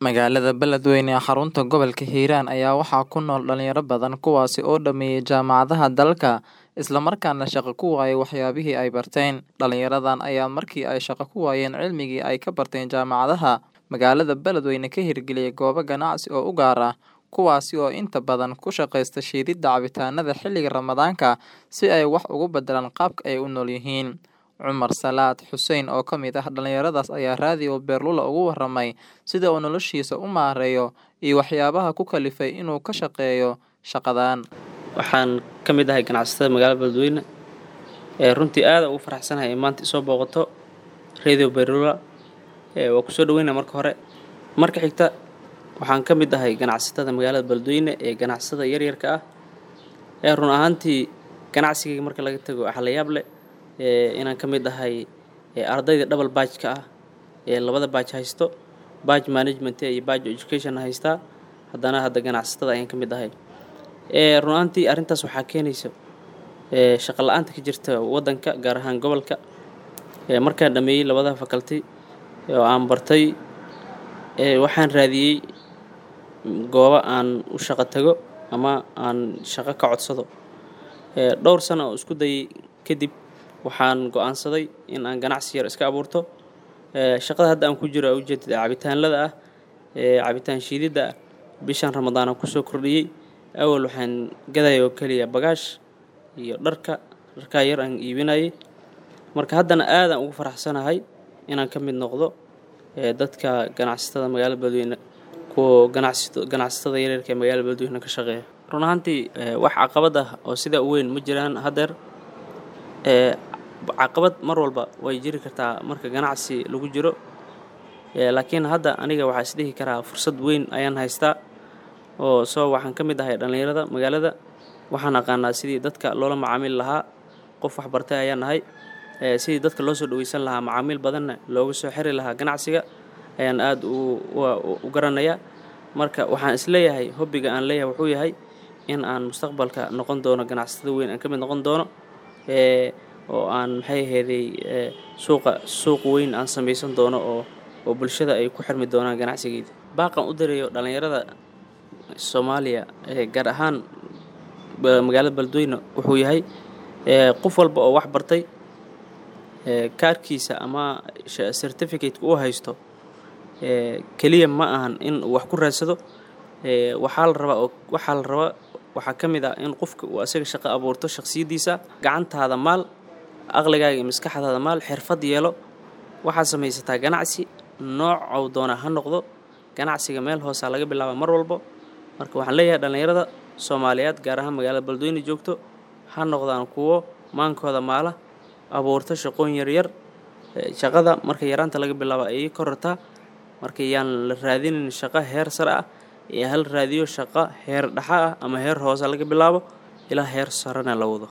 Magaalada Beledweyne ee xarunta gobolka Hiiraan ayaa waxaa ku nool dhalinyaro badan kuwaas oo dhameeyay jaamacadaha dalka isla markaana shaqo ku waayay waxyaabihii ay barteen. Dhalinyaradan ayaa markii ay shaqo ku waayeen cilmigii ay ka barteen jaamacadaha magaalada Beledweyne ka hirgeliyay goobo ganacsi oo u gaar ah, kuwaasi oo inta badan ku shaqeysta shiididda cabitaanada xilliga Ramadaanka si ay wax uga beddelaan qaabka ay u noolyihiin. Cumar Salaad Xuseen oo ka mid ah dhalinyaradaas ayaa Radio Beerlula uga warramay sida uu noloshiisa u maareeyo iyo waxyaabaha ku kalifay inuu ka shaqeeyo shaqadan. waxaan ka mid ahay ganacsatada magaalada beledweyne ee runtii aad ugu faraxsanahay in maanta isoo booqato radio berula ee waa kusoo dhaweynaa marka hore marka xigta waxaan ka mid ahay ganacsatada magaalada beledweyne ee ganacsatada yaryarka ah ee run ahaantii ganacsigayga marka laga tago waxaa la yaab leh ee inaan ka mid ahay ee ardayda double badge-ka ah ee labada badge haysto badge management iyo badge education haystaa haddana hadda ganacsatada ayaan ka mid ahay ee run ahaantii arrintaas waxaa keenaysa ee shaqo la-aanta ka jirta waddanka gaar ahaan gobolka ee markaan dhameeyey labada faculty oo aan bartay ee waxaan raadiyey goobo aan u shaqo tago ama aan shaqo ka codsado ee dhowr sano oo isku dayay kadib waxaan go-aansaday in aan ganacsi yar iska abuurto ee shaqada hadda aan ku jiro aa ujeedada cabitaanlada ah ee cabitaan shiididda ah bishan ramadaan aan kusoo kordhiyey awal waxaan gadaya oo keliya bagaash iyo dharka dharkaa yar aan iibinayay marka haddana aadaan ugu faraxsanahay inaan ka mid noqdo ee dadka ganacsatada magaalada beledweyne kuwa ganacsato ganacsatada yaryarka ee magaalada beledweyne ka shaqeeya run ahaantii ee wax caqabad ah oo sidaa u weyn ma jiraan haddeer ee caqabad mar walba way jiri kartaa marka ganacsi lagu jiro ee laakiin hadda aniga waxaa isdhihi karaa fursad weyn ayaan haystaa oo soo waxaan ka mid ahay dhallinyarada magaalada waxaan aqaanaa sidii dadka loola macaamili lahaa qof waxbartay ayaan nahay ee sidii dadka loo soo dhaweysan lahaa macaamiil badanna looga soo xiri lahaa ganacsiga ayaan aada u garanayaa marka waxaan isleeyahay hobbiga aan leeyahay wuxuu yahay in aan mustaqbalka noqon doono ganacsatada weyn aan ka mid noqon doono ee oo aan maxay aheeday suuqa suuq weyn aan samaysan doono oo oo bulshada ay ku xirmi doonaan ganacsigeyda baaqan u dirayo dhallinyarada soomaaliya ee gaar ahaan magaalada beledweyne wuxuu yahay qof walba oo wax bartay kaarkiisa ama certificateka uu haysto keliya ma ahan in uu wax ku raadsado waxaa la rabaa oo waxaa la rabaa waxaa ka mid ah in qofka uu asaga shaqo abuurto shakhsiyaddiisa gacantaada maal aqligaaga iyo maskaxdaada maal xirfad yeelo waxaad samaysataa ganacsi noocow doona ha noqdo ganacsiga meel hoosaa laga bilaaba mar walbo marka waxaan leeyahay dhallinyarada soomaaliyeed gaar ahaan magaalada beledweyne joogto ha noqdaan kuwo maankooda maala abuurto shaqooyin yaryar shaqada marka yaraanta laga bilaabo ayay korartaa marka yaan la raadinin shaqo heer sare ah ee hal raadiyo shaqo heer dhexa ah ama heer hoose laga bilaabo ilaa heer sarena la wado